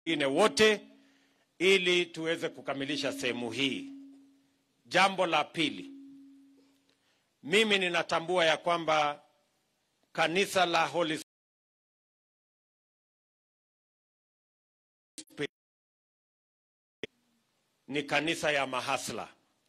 wengine wote ili tuweze kukamilisha sehemu hii. Jambo la pili, mimi ninatambua ya kwamba kanisa la Holy Spirit ni kanisa ya mahasla.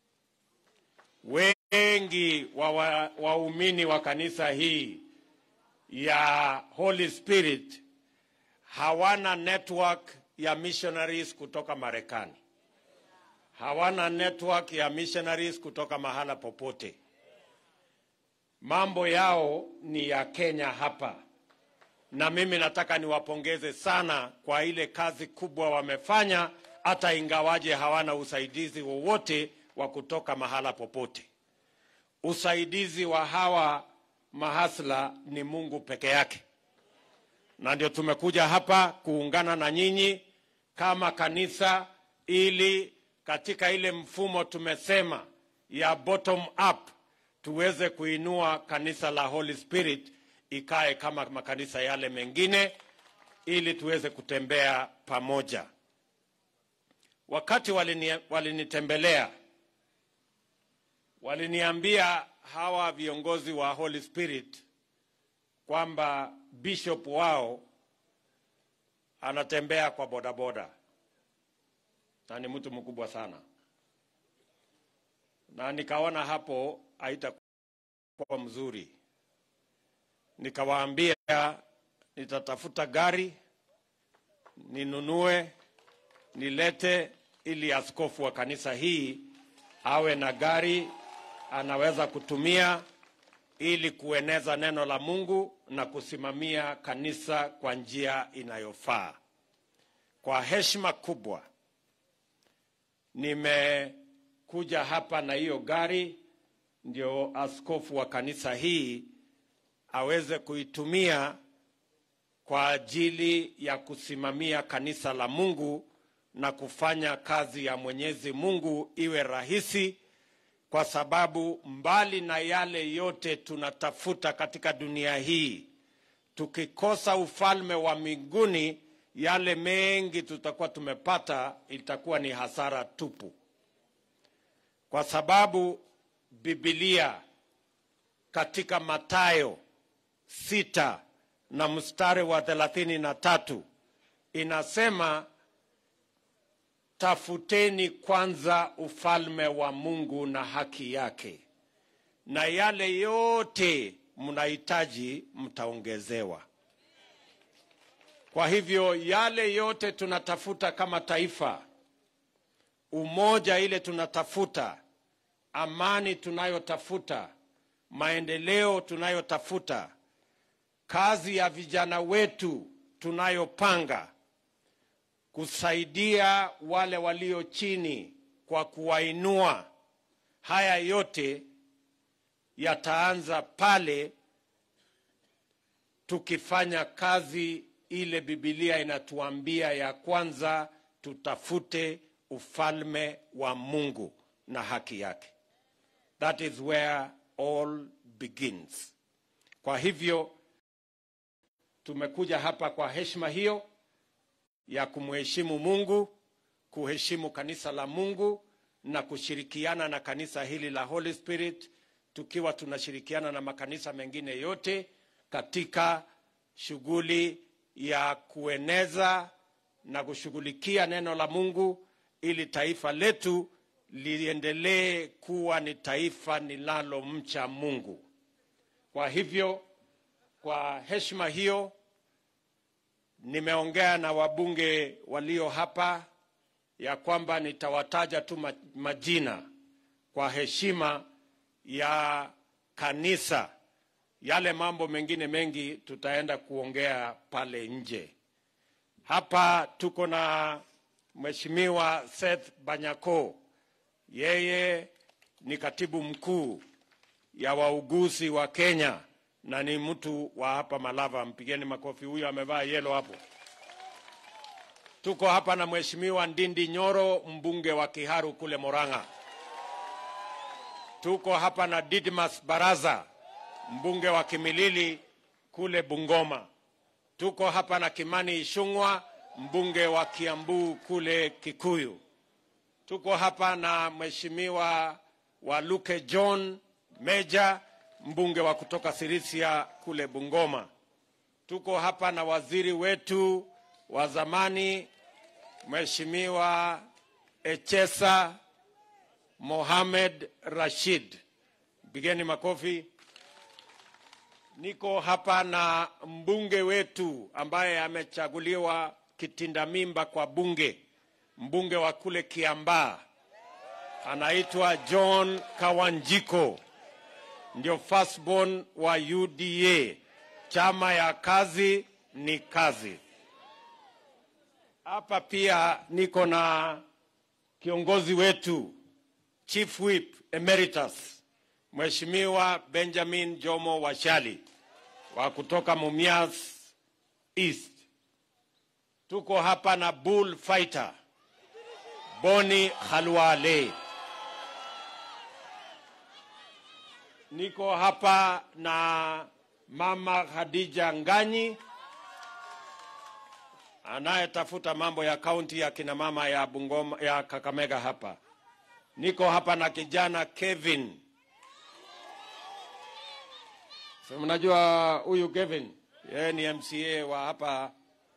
Wengi wa wa- waumini wa kanisa hii ya Holy Spirit hawana network ya missionaries kutoka Marekani, hawana network ya missionaries kutoka mahala popote. Mambo yao ni ya Kenya hapa, na mimi nataka niwapongeze sana kwa ile kazi kubwa wamefanya, hata ingawaje hawana usaidizi wowote wa kutoka mahala popote. Usaidizi wa hawa mahasla ni Mungu peke yake na ndio tumekuja hapa kuungana na nyinyi kama kanisa ili katika ile mfumo tumesema ya bottom up tuweze kuinua kanisa la Holy Spirit ikae kama makanisa yale mengine ili tuweze kutembea pamoja. Wakati walini, walinitembelea waliniambia hawa viongozi wa Holy Spirit kwamba bishop wao anatembea kwa bodaboda na ni mtu mkubwa sana, na nikaona hapo haitakuwa mzuri. Nikawaambia nitatafuta gari ninunue nilete, ili askofu wa kanisa hii awe na gari anaweza kutumia ili kueneza neno la Mungu na kusimamia kanisa kwa njia inayofaa. Kwa heshima kubwa, nimekuja hapa na hiyo gari, ndio askofu wa kanisa hii aweze kuitumia kwa ajili ya kusimamia kanisa la Mungu na kufanya kazi ya Mwenyezi Mungu iwe rahisi kwa sababu mbali na yale yote tunatafuta katika dunia hii, tukikosa ufalme wa mbinguni, yale mengi tutakuwa tumepata itakuwa ni hasara tupu, kwa sababu Biblia katika Mathayo sita na mstari wa thelathini na tatu inasema tafuteni kwanza ufalme wa Mungu na haki yake, na yale yote mnahitaji mtaongezewa. Kwa hivyo yale yote tunatafuta kama taifa, umoja ile tunatafuta, amani tunayotafuta, maendeleo tunayotafuta, kazi ya vijana wetu tunayopanga kusaidia wale walio chini kwa kuwainua. Haya yote yataanza pale tukifanya kazi ile Biblia inatuambia ya kwanza, tutafute ufalme wa Mungu na haki yake. That is where all begins. Kwa hivyo tumekuja hapa kwa heshima hiyo ya kumheshimu Mungu, kuheshimu kanisa la Mungu na kushirikiana na kanisa hili la Holy Spirit, tukiwa tunashirikiana na makanisa mengine yote katika shughuli ya kueneza na kushughulikia neno la Mungu ili taifa letu liendelee kuwa ni taifa linalomcha Mungu. Kwa hivyo, kwa heshima hiyo nimeongea na wabunge walio hapa ya kwamba nitawataja tu ma- majina kwa heshima ya kanisa. Yale mambo mengine mengi tutaenda kuongea pale nje. Hapa tuko na Mheshimiwa Seth Banyako, yeye ni katibu mkuu ya wauguzi wa Kenya na ni mtu wa hapa Malava. Mpigeni makofi, huyo amevaa yelo hapo. Tuko hapa na Mheshimiwa Ndindi Nyoro, mbunge wa Kiharu kule Moranga. Tuko hapa na Didmas Baraza, mbunge wa Kimilili kule Bungoma. Tuko hapa na Kimani Ishung'wa, mbunge wa Kiambu kule Kikuyu. Tuko hapa na mheshimiwa Waluke John Meja, mbunge wa kutoka Sirisia kule Bungoma. Tuko hapa na waziri wetu wa zamani Mheshimiwa Echesa Mohamed Rashid, pigeni makofi. Niko hapa na mbunge wetu ambaye amechaguliwa kitinda mimba kwa bunge, mbunge wa kule Kiambaa, anaitwa John Kawanjiko, ndio firstborn wa UDA, chama ya kazi ni kazi. Hapa pia niko na kiongozi wetu Chief Whip Emeritus Mheshimiwa Benjamin Jomo Washali wa kutoka Mumias East. Tuko hapa na bull fighter Boni Khalwale. Niko hapa na Mama Khadija Nganyi anayetafuta mambo ya kaunti ya kina mama ya Bungoma, ya Kakamega hapa. Niko hapa na kijana Kevin. Si mnajua huyu Kevin, yeye ni MCA wa hapa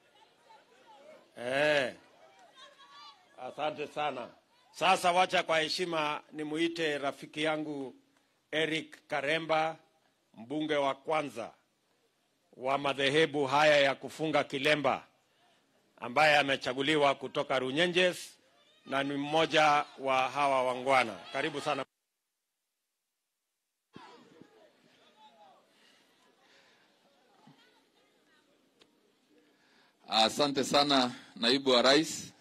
eh. Asante sana. Sasa wacha kwa heshima nimuite rafiki yangu Eric Karemba, mbunge wa kwanza wa madhehebu haya ya kufunga kilemba ambaye amechaguliwa kutoka Runyenjes na ni mmoja wa hawa wangwana. Karibu sana. Asante sana naibu wa rais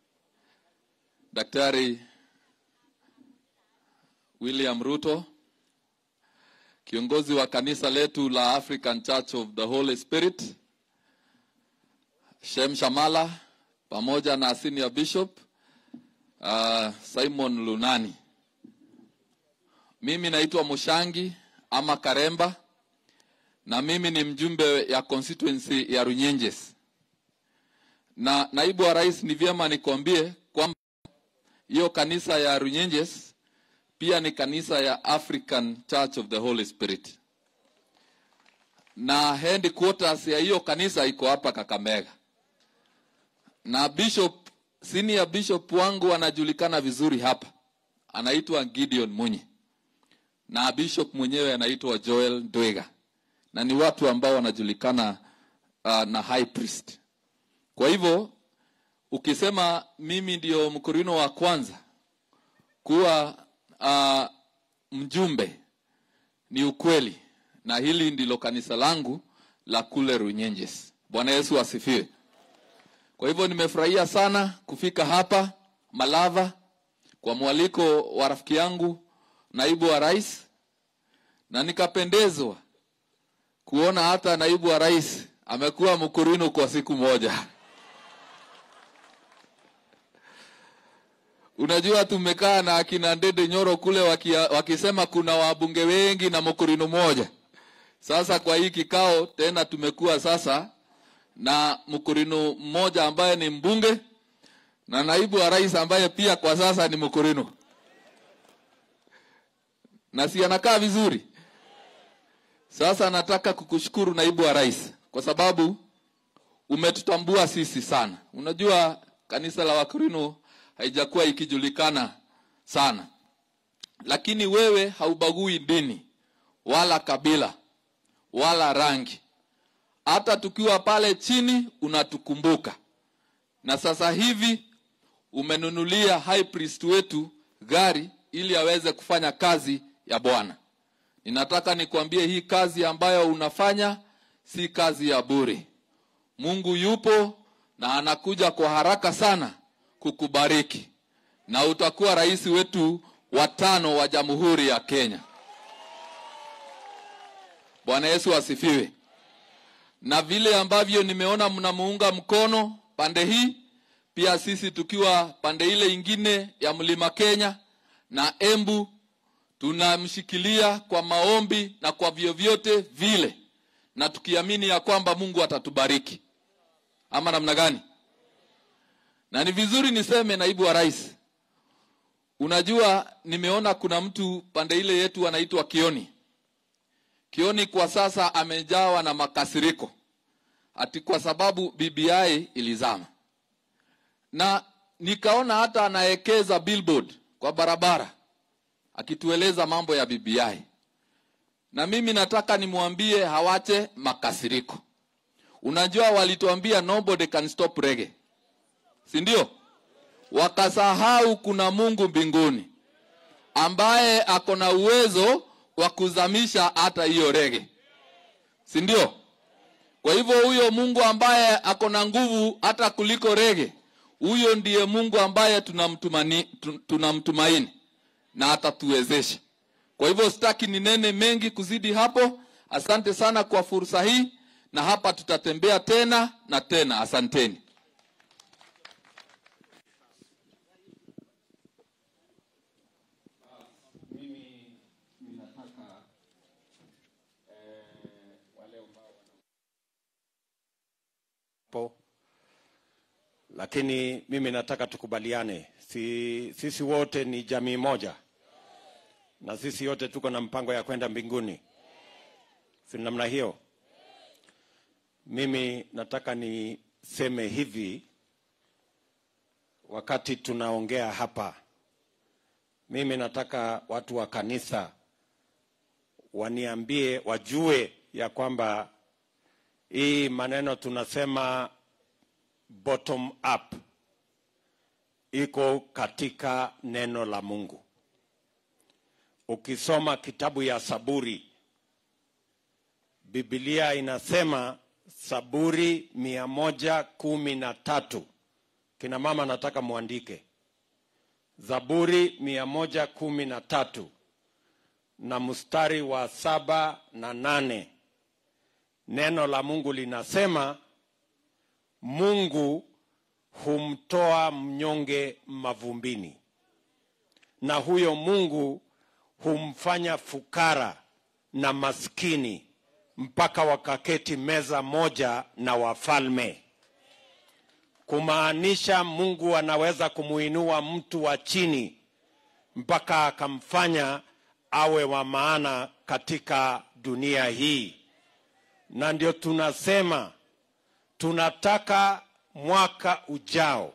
Daktari William Ruto, kiongozi wa kanisa letu la African Church of the Holy Spirit, Shem Shamala pamoja na senior bishop uh, Simon Lunani. Mimi naitwa Mushangi ama Karemba na mimi ni mjumbe ya constituency ya Runyenjes. Na naibu wa rais, ni vyema nikwambie kwamba hiyo kanisa ya Runyenjes pia ni kanisa ya African Church of the Holy Spirit, na headquarters ya hiyo kanisa iko hapa Kakamega, na bishop senior bishop wangu anajulikana vizuri hapa, anaitwa Gideon Munyi, na bishop mwenyewe anaitwa Joel Dwega, na ni watu ambao wanajulikana uh, na high priest. Kwa hivyo ukisema mimi ndio mkorino wa kwanza kuwa uh, mjumbe ni ukweli, na hili ndilo kanisa langu la kule Runyenjes. Bwana Yesu asifiwe. Kwa hivyo nimefurahia sana kufika hapa Malava kwa mwaliko wa rafiki yangu naibu wa rais, na nikapendezwa kuona hata naibu wa rais amekuwa mkurino kwa siku moja. Unajua, tumekaa na akina Ndede Nyoro kule wakia, wakisema kuna wabunge wengi na mkurino moja. Sasa kwa hii kikao tena tumekuwa sasa na mkurino mmoja ambaye ni mbunge na naibu wa rais ambaye pia kwa sasa ni mkurino, na si anakaa vizuri. Sasa nataka kukushukuru naibu wa rais kwa sababu umetutambua sisi sana. Unajua kanisa la Wakorino haijakuwa ikijulikana sana, lakini wewe haubagui dini wala kabila wala rangi. Hata tukiwa pale chini unatukumbuka, na sasa hivi umenunulia high priest wetu gari ili aweze kufanya kazi ya Bwana. Ninataka nikwambie hii kazi ambayo unafanya si kazi ya bure. Mungu yupo na anakuja kwa haraka sana kukubariki na utakuwa rais wetu wa tano wa Jamhuri ya Kenya. Bwana Yesu asifiwe. Na vile ambavyo nimeona mnamuunga mkono pande hii, pia sisi tukiwa pande ile ingine ya Mlima Kenya na Embu tunamshikilia kwa maombi na kwa vyovyote vile, na tukiamini ya kwamba Mungu atatubariki. Ama namna gani? na ni vizuri niseme naibu wa rais unajua nimeona kuna mtu pande ile yetu anaitwa kioni kioni kwa sasa amejawa na makasiriko ati kwa sababu bbi ilizama na nikaona hata anaekeza billboard kwa barabara akitueleza mambo ya bbi na mimi nataka nimwambie hawache makasiriko unajua walituambia nobody can stop reggae si ndio wakasahau kuna mungu mbinguni ambaye ako na uwezo wa kuzamisha hata hiyo rege si ndio kwa hivyo huyo mungu ambaye ako na nguvu hata kuliko rege huyo ndiye mungu ambaye tunamtumani- tu- tunamtumaini na atatuwezesha kwa hivyo sitaki ninene mengi kuzidi hapo asante sana kwa fursa hii na hapa tutatembea tena na tena asanteni po lakini mimi nataka tukubaliane si, sisi wote ni jamii moja na sisi wote tuko na mpango ya kwenda mbinguni si namna hiyo mimi nataka niseme hivi wakati tunaongea hapa mimi nataka watu wa kanisa waniambie wajue ya kwamba hii maneno tunasema bottom up iko katika neno la mungu ukisoma kitabu ya saburi bibilia inasema saburi mia moja kumi na tatu kina mama nataka mwandike zaburi mia moja kumi na tatu na mstari wa saba na nane neno la mungu linasema mungu humtoa mnyonge mavumbini na huyo mungu humfanya fukara na maskini mpaka wakaketi meza moja na wafalme kumaanisha mungu anaweza kumuinua mtu wa chini mpaka akamfanya awe wa maana katika dunia hii na ndio tunasema tunataka mwaka ujao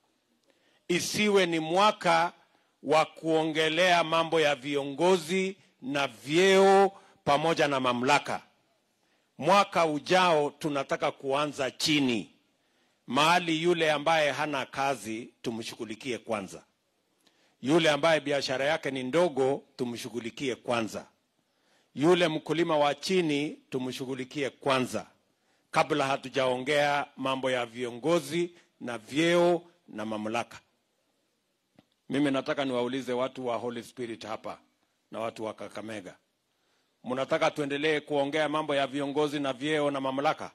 isiwe ni mwaka wa kuongelea mambo ya viongozi na vyeo pamoja na mamlaka mwaka ujao tunataka kuanza chini mahali yule ambaye hana kazi tumshughulikie kwanza yule ambaye biashara yake ni ndogo tumshughulikie kwanza yule mkulima wa chini tumshughulikie kwanza kabla hatujaongea mambo ya viongozi na vyeo na mamlaka mimi nataka niwaulize watu wa holy spirit hapa na watu wa kakamega mnataka tuendelee kuongea mambo ya viongozi na vyeo na mamlaka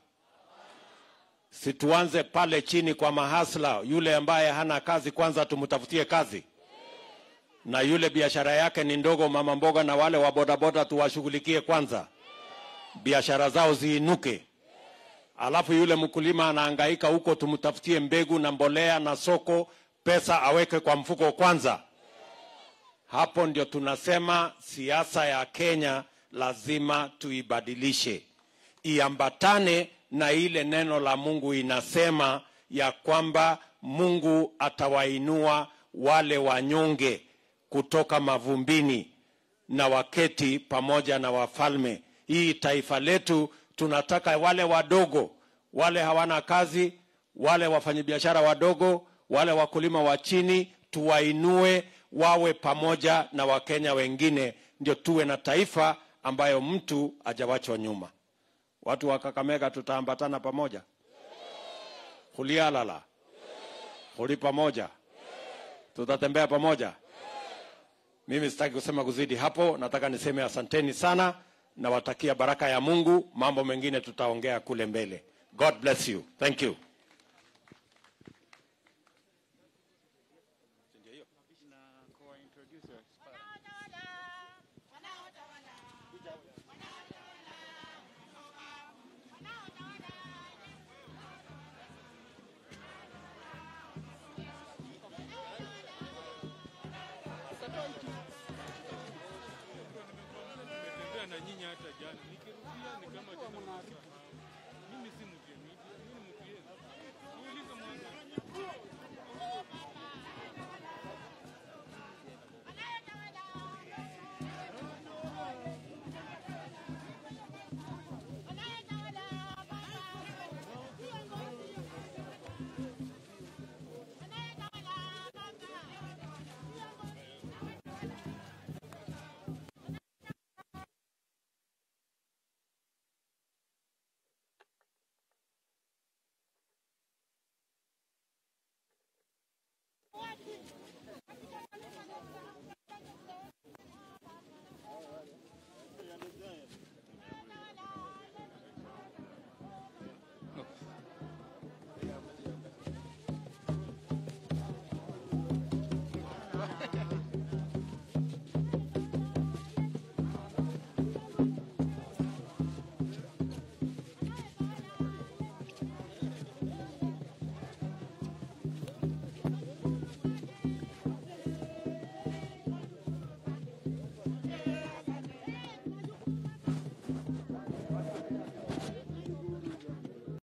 situanze pale chini kwa mahasla yule ambaye hana kazi kwanza tumtafutie kazi na yule biashara yake ni ndogo mama mboga na wale wa bodaboda tuwashughulikie kwanza biashara zao ziinuke alafu yule mkulima anahangaika huko tumtafutie mbegu na mbolea na soko pesa aweke kwa mfuko kwanza hapo ndio tunasema siasa ya kenya lazima tuibadilishe iambatane na ile neno la mungu inasema ya kwamba mungu atawainua wale wanyonge kutoka mavumbini na waketi pamoja na wafalme hii taifa letu tunataka wale wadogo wale hawana kazi wale wafanyabiashara wadogo wale wakulima wa chini tuwainue wawe pamoja na wakenya wengine ndio tuwe na taifa ambayo mtu ajawachwa nyuma watu wa kakamega tutaambatana pamoja hulialala huli pamoja tutatembea pamoja mimi sitaki kusema kuzidi hapo nataka niseme asanteni sana nawatakia baraka ya mungu mambo mengine tutaongea kule mbele god bless you thank you Nimetembea na nyinyi hata jana, nikirudia ni kama tena nimesahau. Mimi si